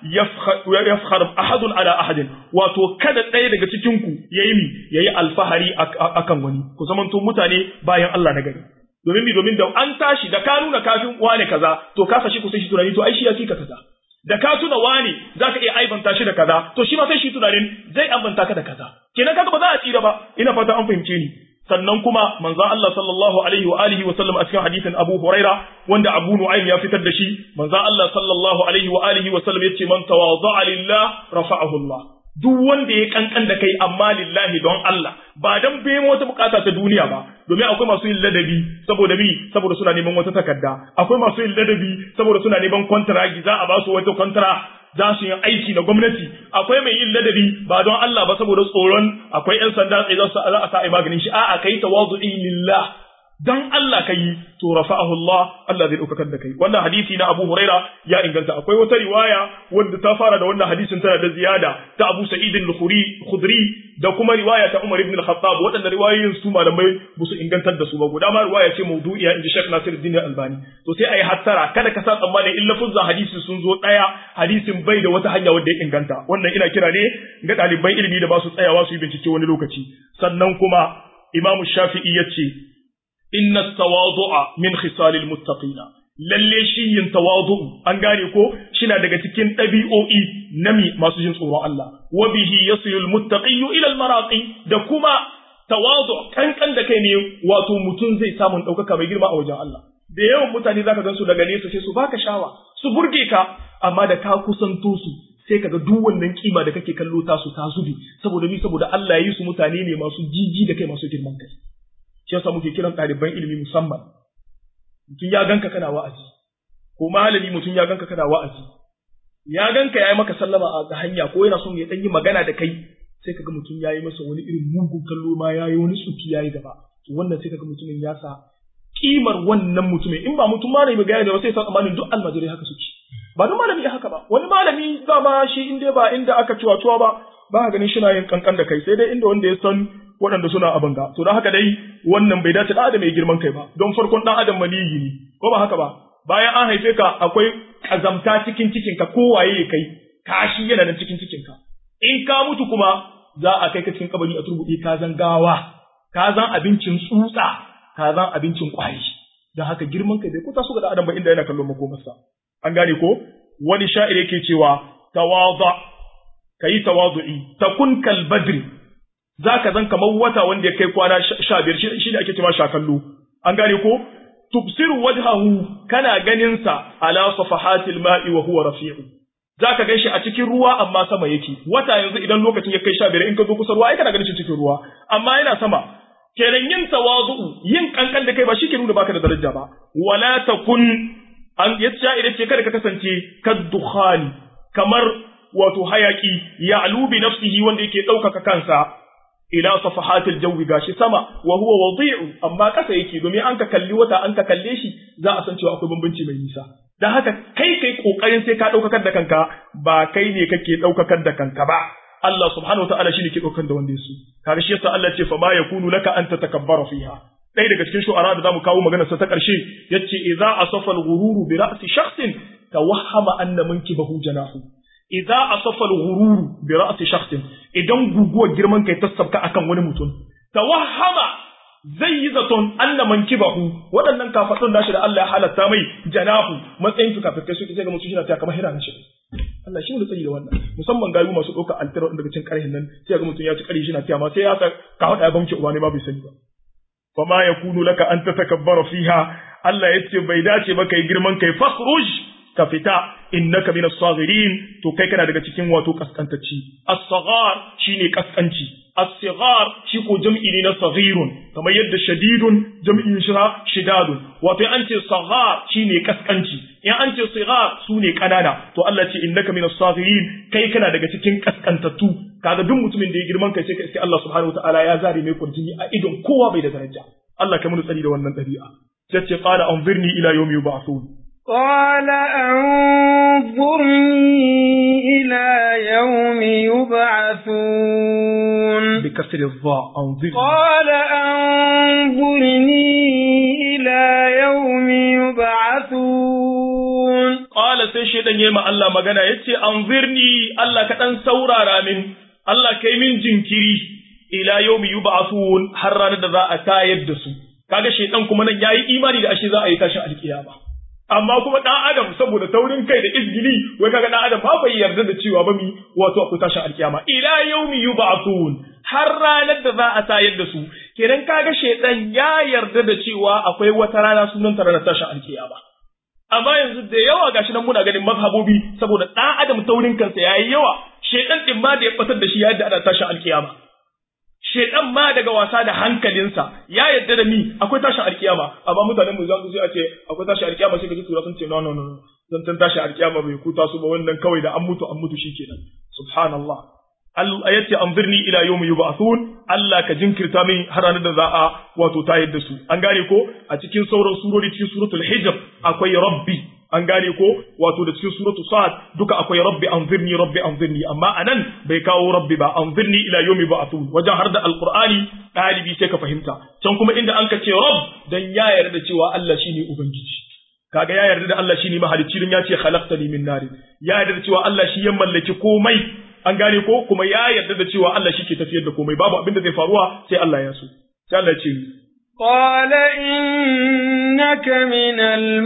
yafkhar ahadun ala ahadin wato kada ɗaya daga cikin ku yayi mi yayi alfahari akan wani ku zamantu mutane bayan Allah na gari domin mi domin da an tashi da ka nuna kafin wane kaza to ka sashi ku sai shi tunani to ai shi ya fi ka kaza da ka tuna wani zaka iya aibanta shi da kaza to shi ma sai shi tunanin zai aibanta ka da kaza kenan kaga ba za a tsira ba ina fata an fahimce ni sannan kuma manzon Allah sallallahu alaihi wa alihi wa sallam a cikin hadisin Abu Huraira wanda Abu Nu'aym ya fitar da shi manzon Allah sallallahu alaihi wa alihi wa sallam yace man tawadha'a lillah rafa'ahu Allah duk wanda ya kankan da kai amma lillahi don Allah ba dan bai wata bukata ta duniya ba domin akwai masu yin ladabi saboda mi saboda suna neman wata takarda akwai masu yin ladabi saboda suna neman kontragi za a ba su wata kontra za su yi aiki na gwamnati akwai mai yin ladabi ba don Allah ba saboda tsoron akwai yan sanda tsaye za su za a sa ai maganin shi a'a kai tawazu'i lillah dan Allah kai to rafa'ahu Allah Allah zai daukar da kai wannan hadisi na Abu Huraira ya inganta akwai wata riwaya wanda ta fara da wannan hadisin tana da ziyada ta Abu Sa'id al-Khudri Khudri da kuma riwaya ta Umar ibn al-Khattab waɗanda riwayoyin su malamai ba su ingantar da su ba guda ma riwaya ce mawdu'iya inji Sheikh Nasiruddin Albani to sai ayi hattara kada ka sa tsammani in lafuzza hadisi sun zo daya hadisin bai da wata hanya wadda ya inganta wannan ina kira ne ga ɗaliban ilimi da ba su tsayawa su yi bincike wani lokaci sannan kuma Imam Shafi'i ya ce inna tawadu'a min khisalil muttaqina lalle shi yin tawadu an gane ko shina daga cikin ɗabi'o'i nami masu jin tsoron Allah wa bihi yasilul muttaqiyyu ila al maraqi da kuma tawadu kankan da kai ne wato mutum zai samu ɗaukaka mai girma a wajen Allah da yawan mutane zaka gansu daga nesa sai su baka shawa su burge ka amma da ka kusanto su sai kaga duk wannan kima da kake kallo ta su ta zubi saboda ni saboda Allah ya yi su mutane ne masu jiji da kai masu girman kai shi yasa muke kiran ɗaliban ilimi musamman mutum ya ganka kana wa'azi ko malami mutum ya ganka kana wa'azi ya ganka yayi maka sallama a ga hanya ko yana son ya dan yi magana da kai sai kaga mutum yayi masa wani irin mugun kallo ma yayi wani tsuki yayi gaba to wannan sai kaga mutumin ya sa kimar wannan mutumin in ba mutum malami ga da sai sa tsammanin duk almajirai haka suke ba don malami ya haka ba wani malami dama shi in dai ba inda aka ciwa ciwa ba ba ganin shi na yin kankan da kai sai dai inda wanda ya san waɗanda suna abin ga to don haka dai wannan bai dace da adam mai girman kai ba don farkon ɗan adam maniyi ne ko ba haka ba bayan an haife ka akwai kazamta cikin cikin ka kowaye ya kai kashi yana nan cikin cikin ka in ka mutu kuma za a kai ka cikin kabari a turbuɗe ka zan gawa ka zan abincin tsutsa ka zan abincin kwari don haka girman kai bai kusa su ga adam ba inda yana kallon makomarsa an gane ko wani sha'ir yake cewa tawadha kayi tawadu'i takun kal badri za ka zan kamar wata wanda ya kai kwana sha biyar shi ne ake cewa shakallo an gane ko tubsiru wajhahu kana ganin sa ala safahatil ma'i wa huwa rafi'u za ka gan shi a cikin ruwa amma sama yake wata yanzu idan lokacin ya kai sha biyar in ka zo kusa ruwa ai kana ganin shi cikin ruwa amma yana sama kenan yin tawazu'u yin kankan da kai ba shi ke nuna baka da daraja ba wala takun an yace idan ce kada ka kasance kaddukhani kamar wato hayaki ya'lu bi nafsihi wanda yake ɗaukaka kansa ila safahatil jawi gashi sama wa huwa wadi'u amma kasa yake domin an ka kalli wata an ka kalle shi za a san cewa akwai bambanci mai nisa dan haka kai kai kokarin sai ka daukakar da kanka ba kai ne kake daukakar da kanka ba Allah subhanahu wataala shine ke daukar da wanda yaso kaga shi yasa Allah ce fa ma yakunu laka an tatakabbara fiha ɗaya daga cikin shu'ara da zamu kawo maganar sa ta ƙarshe yace idza asafa al-ghururu bi ra'si shakhsin tawahhama anna mankibahu janahu idza asafa al-ghururu bi ra'si shakhsin idan guguwar girman kai ta sabka akan wani mutum tawahhama zai yi zaton anna mankibahu waɗannan kafadun nashi da Allah ya halatta mai janahu matsayin su kafin su sai ga mutum shi na ta kamar hira na shi Allah shi ne tsayi da wannan musamman gayu masu ɗauka altara daga cikin ƙarhin nan sai ga mutum ya ci ƙarhi shi na tiya ma sai ya sa ka hada ya bamce uba ne ma bai sani ba fama yakunu laka an tatakabbara fiha Allah yace bai dace ba kai girman kai fakhruj ka fita innaka min as-saghirin to kai kana daga cikin wato kaskantacci as-saghar shine kaskanci as-sighar shi ko jam'i ne na saghirun kamar yadda shadidun jam'in shi shidadun wato an ce saghar shine kaskanci in an ce sighar sune kanana to Allah ce innaka min as-saghirin kai kana daga cikin kaskantattu kaga duk mutumin da ya girman kai sai ka iske Allah subhanahu wataala ya zare mai kurjini a idon kowa bai da daraja Allah kai mun tsari da wannan dabi'a sai ce qala anzirni ila yawmi yub'athun قال أنظرني إلى يوم يبعثون بكسر الضاء أنظرني قال أنظرني إلى يوم يبعثون قال sai shedan yayi ma Allah magana yace anzirni Allah ka dan saurara min Allah kai min jinkiri ila yawmi yub'athun har ranar da za a tayar da su kaga shedan kuma nan yayi imani da ashe za a yi tashin alkiyama amma kuma dan adam saboda taurin kai da izgili wai kaga dan adam ba bai yarda da cewa ba mi wato akwai tashin alkiyama ila yaumi yub'athun har ranar da za a tayar da su kenan kaga shedan ya yarda da cewa akwai wata rana sunan ta ranar tashin alkiyama amma yanzu da yawa gashi nan muna ganin mazhabobi saboda dan adam taurin kansa yayi yawa shedan din ma da ya batar da shi ya yadda ana tashin alkiyama shedan ma daga wasa da hankalinsa ya yadda da mi akwai tashin alkiyama amma mutanen mu za su a ce akwai tashin alkiyama sai ka ji tura sun ce no no no zan tan tashin alkiyama bai kuta su ba wannan kawai da an mutu an mutu shikenan subhanallah Allah ya ce anzirni ila yawmi yub'athun Allah ka jinkirta min har ranar da za a wato tayar da su an gane ko a cikin sauran surori cikin suratul hijr akwai rabbi an gane ko wato da cikin suratu sa'ad duka akwai rabbi anzirni rabbi anzirni amma anan bai kawo rabbi ba anzirni ila yawmi ba'thun wajen har da alqur'ani dalibi sai ka fahimta can kuma inda an ka ce rabb dan ya yarda cewa Allah shine ubangiji kaga ya yarda da Allah shine mahalicci dan ya ce khalaqtani min nar ya yarda da cewa Allah shi ya mallaki komai an gane ko kuma ya yarda da cewa Allah shi ke tafiyar da komai babu abin da zai faruwa sai Allah ya so sai Allah ya ce قال إنك من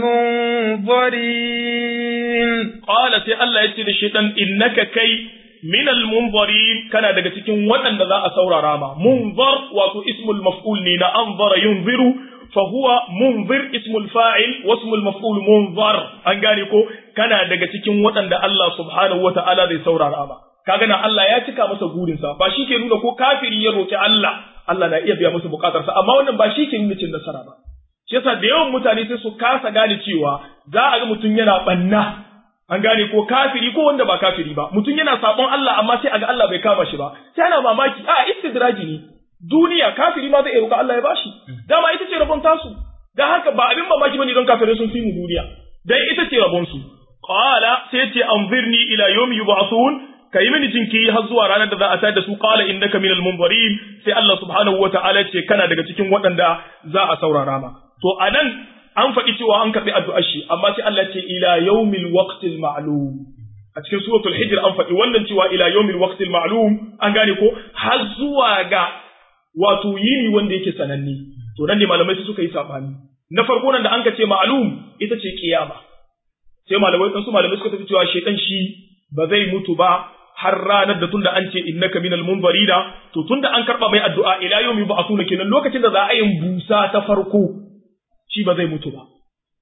المنظرين قال سي الله يتي للشيطان إنك كي من المنظرين كان daga cikin waɗanda za a saurara ma munzar wato ismul maf'ul ne na anzara yunziru fa huwa munzir ismul fa'il wa ismul maf'ul munzar an gane ko kana daga cikin waɗanda Allah subhanahu wata'ala zai saurara ma kaga na Allah ya cika masa gurinsa ba shi ke nuna ko kafiri ya roki Allah Allah na iya biya musu bukatarsa amma wannan ba shi ke nuna cin nasara ba shi yasa da yawan mutane sai su kasa gane cewa za a ga mutum yana banna an gane ko kafiri ko wanda ba kafiri ba mutum yana sabon Allah amma sai a ga Allah bai kama shi ba sai ana mamaki a istidraji ne duniya kafiri ma zai roƙa Allah ya bashi dama ita ce rabon tasu dan haka ba abin mamaki bane don kafirai sun fi mu duniya dan ita ce rabon su qala sai ce anzirni ila yawmi yub'athun ka yi mini jinki har zuwa ranar da za a tayar da su qala innaka minal munzirin sai Allah subhanahu wataala ce kana daga cikin waɗanda za a saurara ma to anan an faɗi cewa an karɓi addu'ar shi amma sai Allah ce ila yawmil waqtil ma'lum a cikin suratul hijr an faɗi wannan cewa ila yawmil waqtil ma'lum an gane ko har zuwa ga wato yini wanda yake sananne to nan ne malamai su suka yi sabani na farko nan da an ka ce ma'lum ita ce kiyama sai malamai su malamai suka tafi cewa shedan shi ba zai mutu ba har ranar da tunda an ce innaka minal munzarina to tunda an karba mai addu'a ila yawmi ba'athuna kenan lokacin da za a yin busa ta farko shi ba zai mutu ba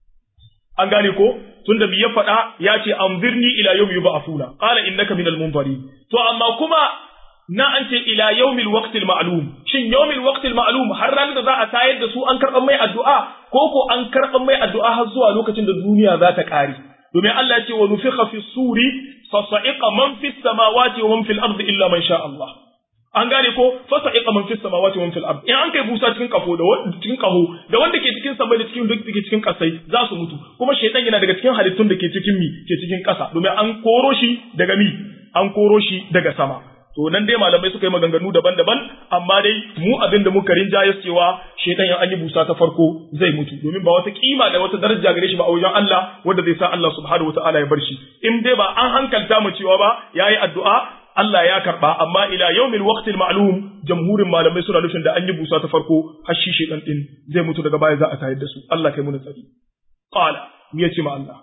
an gane ko tunda bi ya faɗa ya ce anzirni ila yawmi yub'athuna qala innaka minal munzirin to amma kuma na an ce ila yawmil waqtil ma'lum shin yawmil waqtil ma'lum har ranar da za a tayar da su an karban mai addu'a ko ko an karban mai addu'a har zuwa lokacin da duniya za ta kare domin Allah ya ce wa nufikha fi suri fa sa'iqa man fi samawati wa man fil ardi illa man sha Allah an gane ko fa sa'iqa man fi samawati wa man fil ardi in an kai busa cikin kafo da wanda cikin kaho da wanda ke cikin sama da cikin duk ke cikin kasai za su mutu kuma shaytan yana daga cikin halittun da ke cikin mi ke cikin kasa domin an koro shi daga mi an koro shi daga sama to nan dai malamai suka yi maganganu daban-daban amma dai mu abin da muka rinjaya cewa shaitan ya an yi busa ta farko zai mutu domin ba wata kima da wata daraja gare shi ba a wajen Allah wanda zai sa Allah subhanahu wataala ya bar shi in dai ba an hankalta mu cewa ba yayi addu'a Allah ya karba amma ila yaumil waqtil ma'lum jamhurin malamai suna nufin da an yi busa ta farko har shi shaitan din zai mutu daga baya za a tayar da su Allah kai mu tsari qala me yace ma Allah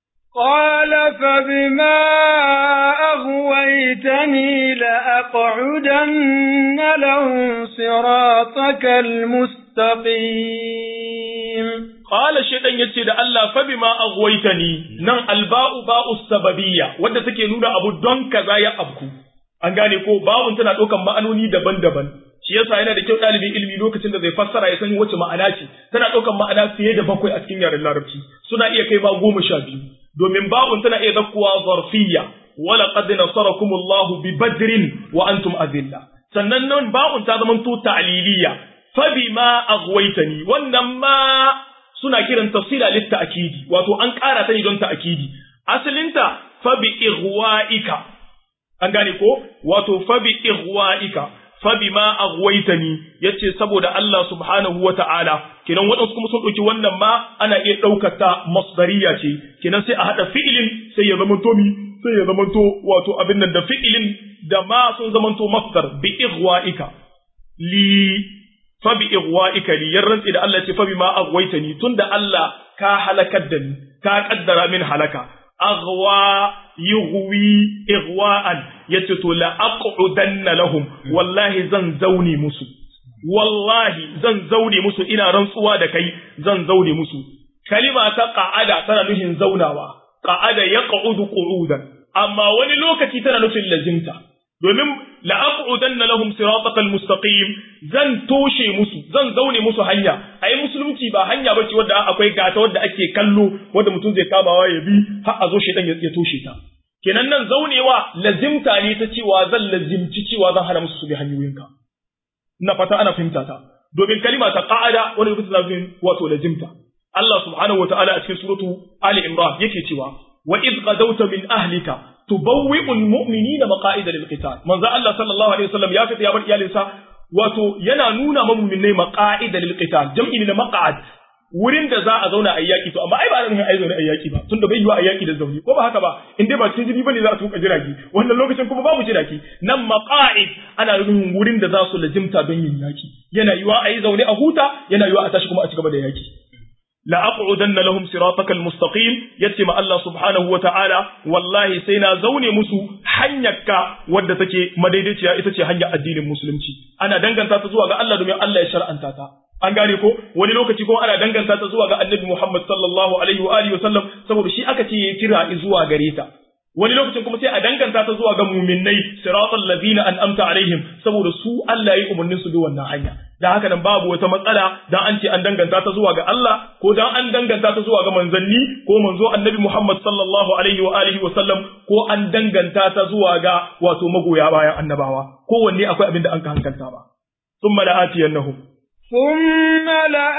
قال فبما أغويتني لأقعدن لهم صراطك المستقيم قال الشيطان yace da Allah fa bima aghwaytani nan alba'u ba'u sababiyya wanda take nuna abu don kaza ya abku an gane ko ba'un tana ɗaukan ma'anoni daban-daban shi yasa yana da kyau ɗalibin ilimi lokacin da zai fassara ya san wace ma'ana ce tana ɗaukan ma'ana fiye da bakwai a cikin yaren larabci suna iya kai ma goma sha biyu domin ba'un tana iya zakkuwa zarfiyya wala qad nasarakum Allahu bi badrin wa antum azilla sannan nan ba'un ta zama to ta'liliya fa bima aghwaytani wannan ma suna kiran tafsila lit ta'kidi wato an ƙara ta ne don ta'kidi asalinta fa bi ighwa'ika an gane ko wato fa bi ighwa'ika fa bima aghwaytani yace saboda Allah subhanahu wata'ala kinan wadansu kuma sun dauki wannan ma ana iya daukar ta masdariya ce kinan sai a hada fi'ilin sai ya zama to mi sai ya zama to wato abin nan da fi'ilin da ma sun zama to masdar bi ighwa'ika li fa bi igwa'ika li yarrantsi da Allah ce fa bi ma aghwaytani tunda Allah ka halakar da ni ka kaddara min halaka aghwa yughwi igwa'an yace to la aqudanna lahum wallahi zan zauni musu wallahi zan zaune musu ina rantsuwa da kai zan zaune musu kalima ta qa'ada tana nufin zaunawa qa'ada yaq'udu qu'udan amma wani lokaci tana nufin lazimta domin la aqudanna lahum siratal mustaqim zan toshe musu zan zaune musu hanya ai musulunci ba hanya bace wadda akwai gata wadda ake kallo wadda mutum zai kamawa ya bi har a zo shedan ya toshe ta kenan nan zaunewa lazimta ne ta cewa zan lazimci cewa zan hana musu su bi hanyoyinka na fata ana fahimta ta domin kalima ta qa'ada wani lokacin lazim wato lazimta Allah subhanahu wataala a cikin suratu Ali Imran yake cewa wa id qadawta min ahlika tubawwi'u almu'minina maqa'ida lilqital manzo Allah sallallahu alaihi wasallam ya fita ya bar iyalinsa wato yana nuna ma mu'minai maqa'ida lilqital jam'i na maq'ad wurin da za a zauna a yaki to amma ai ba nan ai zauna a yaki ba tunda bai yiwa a yaki da zauni ko ba haka ba in dai ba cikin jini bane za a tuka jirage wannan lokacin kuma babu jirage nan maqa'id ana nufin wurin da za su lazimta don yin yaki yana yiwa a yi zaune a huta yana yiwa a tashi kuma a ci gaba da yaki la aqudanna lahum sirataka almustaqim yace ma Allah subhanahu wata'ala wallahi sai na zaune musu hanyarka wadda take madaidaiciya ita ce hanyar addinin musulunci ana danganta ta zuwa ga Allah domin Allah ya shar'anta ta an gane ko wani lokaci kuma ana danganta ta zuwa ga annabi Muhammad sallallahu alaihi wa alihi wasallam saboda shi aka ce ya kira zuwa gare ta wani lokacin kuma sai a danganta ta zuwa ga muminai siratal ladina an'amta alaihim saboda su Allah ya yi umarnin su bi wannan hanya dan haka nan babu wata matsala dan an ce an danganta ta zuwa ga Allah ko dan an danganta ta zuwa ga manzanni ko manzo annabi Muhammad sallallahu alaihi wa alihi wasallam ko an danganta ta zuwa ga wato magoya bayan annabawa kowanne akwai abin da an ka hankalta ba ثم لآتينهم ثم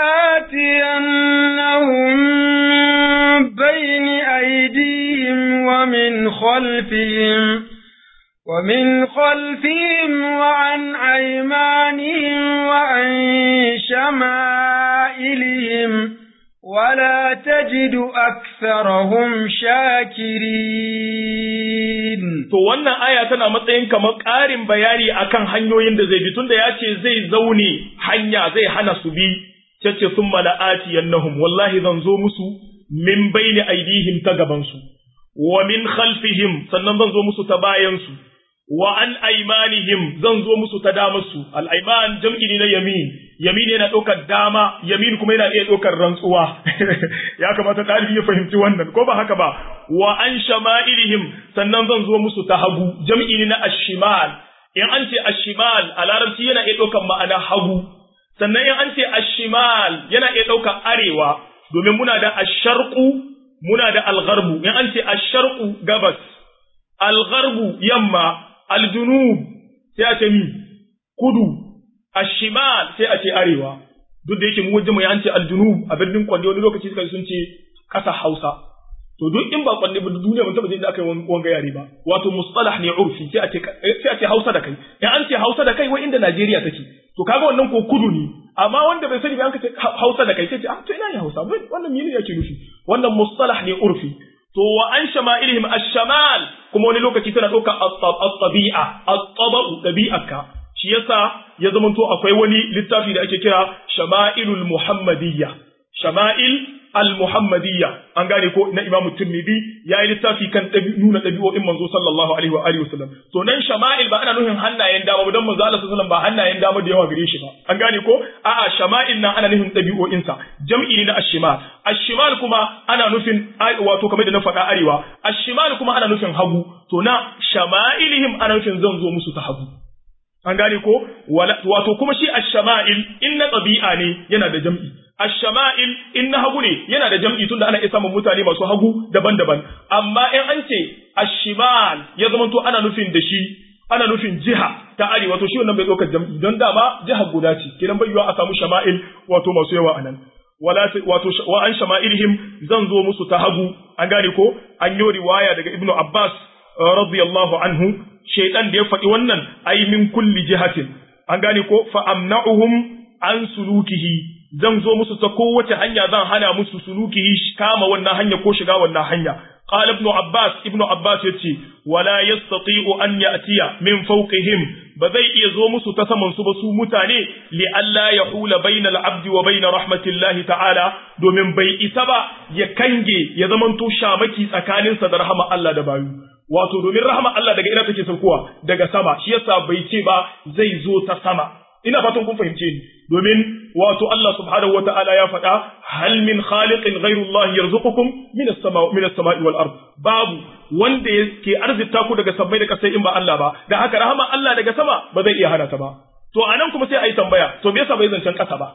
لآتينهم من بين أيديهم ومن خلفهم ومن خلفهم وعن أيمانهم وعن شمائلهم ولا تجد أكثرهم شاكرين to wannan aya tana matsayin kamar ƙarin bayani akan hanyoyin da zai bi tunda ya ce zai zaune hanya zai hana su bi cece sun mala'ati yannahum wallahi zan zo musu min baini aidihim ta gabansu wa min khalfihim sannan zan zo musu ta bayansu wa an aimanihim zan zo musu ta damarsu al'aiman jam'i ne na yamin yamin yana ɗaukar dama yamin kuma yana iya ɗaukar rantsuwa ya kamata ɗalibi ya fahimci wannan ko ba haka ba wa an shama'ilihim sannan zan zo musu ta hagu jam'i ne na ashimal in an ce ashimal a larabci yana iya ɗaukar ma'ana hagu sannan in an ce ashimal yana iya ɗaukar arewa domin muna da asharku muna da algharbu in an ce asharku gabas algharbu yamma aljunub sai a ce mi kudu ashimal sai a ce arewa duk da yake mu wajen mu ya ce aljunub a birnin kwande wani lokaci suka sun ce kasa hausa to duk in ba kwande ba duniya mun taba jin da aka yi wanga yare ba wato mustalah ne urfi sai a ce sai a ce hausa da kai in an ce hausa da kai wai inda Najeriya take to kaga wannan ko kudu ne amma wanda bai sani ba an ce hausa da kai sai ce ah to ina ne hausa wannan mene yake nufi wannan mustalah ne urfi to wa an shama'ilihim ash-shamal kuma wani lokaci tana ɗaukar at-tabi'a at-taba'u dabi'aka shi yasa ya zama to akwai wani littafi da ake kira shama'ilul muhammadiyya shama'il al-muhammadiyya an gane ko na Imam Tirmidhi yayi littafi kan nuna ɗabi'o'in manzo sallallahu alaihi wa alihi wasallam to nan shama'il ba ana nufin hannayen dama ba dan manzo Allah sallallahu alaihi wasallam ba hannayen dama da yawa gare shi ba an gane ko a'a shama'il nan ana nufin ɗabi'o'in sa jam'i ne na ash-shimal ash-shimal kuma ana nufin wato kamar da na faɗa arewa ash-shimal kuma ana nufin hagu to na shama'ilihim ana nufin zan zo musu ta hagu an gane ko wato kuma shi ash-shama'il in na ɗabi'a ne yana da jam'i Ash-shama'il in na hagu ne yana da jam'i tunda ana iya samun mutane masu hagu daban-daban amma in an ce ash-shimal ya zama to ana nufin da shi ana nufin jiha ta arewa to shi wannan bai ɗaukar jam'i don dama jiha guda ce kidan bai yiwa a samu shama'il wato masu yawa anan wala wato wa an shama'ilihim zan zo musu ta hagu an gane ko an yi riwaya daga ibnu abbas radiyallahu anhu shaytan da ya faɗi wannan ay min kulli jihatin an gane ko fa amna'uhum an sulukihi zan zo musu ta kowace hanya zan hana musu sulukihi kama wannan hanya ko shiga wannan hanya qala ibn abbas ibn abbas yace wala yastati'u an ya'tiya min fawqihim ba zai iya zo musu ta saman su ba su mutane li alla yahula bainal abdi wa bain rahmatillahi ta'ala domin bai isa ba ya kange ya zamanto shamaki tsakaninsa da rahama Allah da bayu wato domin rahama Allah daga ina take saukowa daga sama shi yasa bai ce ba zai zo ta sama ina fatan kun fahimce ni domin wato Allah subhanahu wata'ala ya faɗa hal min khaliqin ghairu Allah yarzuqukum min as-sama min as-sama'i wal ard babu wanda yake arzita ku daga sammai da kasai in ba Allah ba da haka rahama Allah daga sama ba zai iya hana ta ba to anan kuma sai ayi tambaya to me yasa bai zancen kasa ba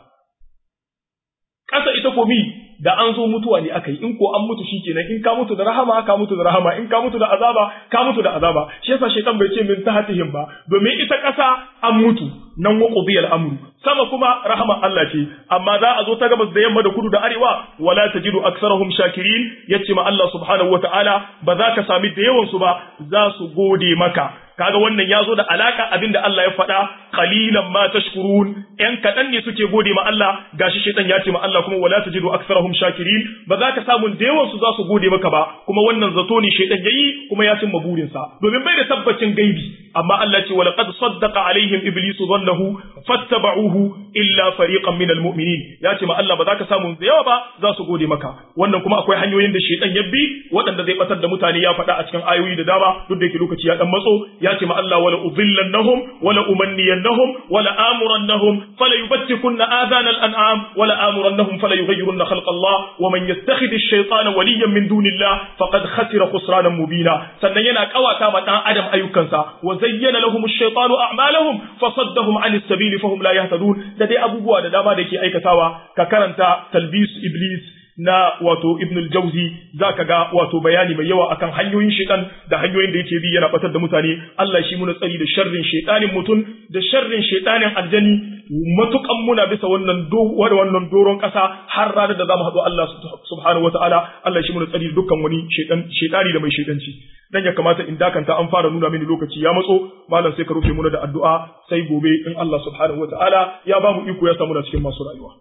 kasa ita ko mi da an zo mutuwa ne aka yi in ko an mutu shikenan in ka mutu da rahama ka mutu da rahama in ka mutu da azaba ka mutu da azaba shi yasa shaytan bai ce min tahatihim ba domin ita kasa an mutu nan wa qudiyal amru sama kuma rahama Allah ce amma za a zo ta gabas da yamma da kudu da arewa wala tajidu aksarahum shakirin yace ma Allah subhanahu wataala ba za ka sami da yawan su ba za su gode maka kaga wannan ya zo da alaka abinda Allah ya faɗa qalilan ma tashkurun yan kaɗan ne suke gode ma Allah gashi shaitan ya ce ma Allah kuma wala tajidu aksarahum shakirin ba za ka samu da yawan su za su gode maka ba kuma wannan zato ne shaitan yayi kuma ya cimma burinsa domin bai da tabbacin gaibi amma Allah ce wala qad saddaqa alaihim iblisu dhannahu fattaba'uhu illa fariqan minal mu'minin ya ce ma Allah ba za ka samu da yawa ba za su gode maka wannan kuma akwai hanyoyin da shaitan ya bi waɗanda zai batar da mutane ya faɗa a cikin ayoyi da dama duk da yake lokaci ya dan matso ya ce ma Allah wala udhillannahum wala umanniyannahum wala amurannahum fala yubtikunna adana al-an'am wala amurannahum fala yughayyirunna khalqa Allah wa man yattakhidh ash-shaytana waliyan min dunillah faqad khasira khusranan mubina sannan yana kawata ma dan adam ayyukansa wa zayyana lahum ash-shaytanu a'malahum fasaddahum 'an as-sabili fahum la yahtadun da dai abubuwa da dama da yake aikatawa ka karanta talbis iblis na wato Ibn al-Jawzi zaka ga wato bayani mai yawa akan hanyoyin shaitan da hanyoyin da yake bi yana batar da mutane Allah shi muna tsari da sharrin shaitanin mutum da sharrin shaitanin aljani matukan muna bisa wannan do wannan doron kasa har ranar da zamu haɗu Allah subhanahu wataala Allah shi muna tsari da dukkan wani shaitan shaitani da mai shaitanci dan ya kamata in dakanta an fara nuna mini lokaci ya matso malam sai ka rufe muna da addu'a sai gobe in Allah subhanahu wataala ya ba mu iko ya samu da cikin masu rayuwa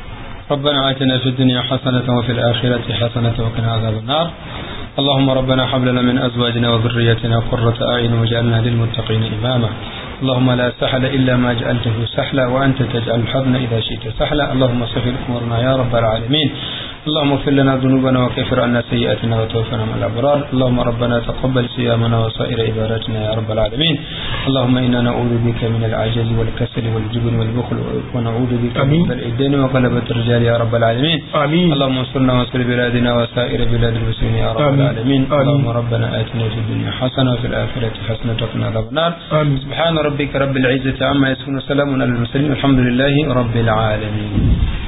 ربنا آتنا في الدنيا حسنة وفي الآخرة حسنة وقنا عذاب النار اللهم ربنا حب لنا من أزواجنا وذريتنا قرة أعين واجعلنا للمتقين إماما اللهم لا سهل إلا ما جعلته سهلا وأنت تجعل الحزن إذا شئت سهلا اللهم سهل أمورنا يا رب العالمين اللهم اغفر لنا ذنوبنا وكفر عنا سيئاتنا وتوفنا مع الأبرار اللهم ربنا تقبل صيامنا وسائر عباداتنا يا رب العالمين اللهم إنا نعوذ بك من العجز والكسل والجبن والبخل ونعوذ بك من بلع الدين وغلبة الرجال يا رب العالمين آمين اللهم انصرنا وانصر بلادنا وسائر بلاد المسلمين يا رب آمين. العالمين آمين. اللهم ربنا آتنا في الدنيا حسنة وفي الآخرة حسنة وقنا عذاب النار آمين سبحان ربك رب العزة عما يصفون وسلام على المرسلين والحمد لله رب العالمين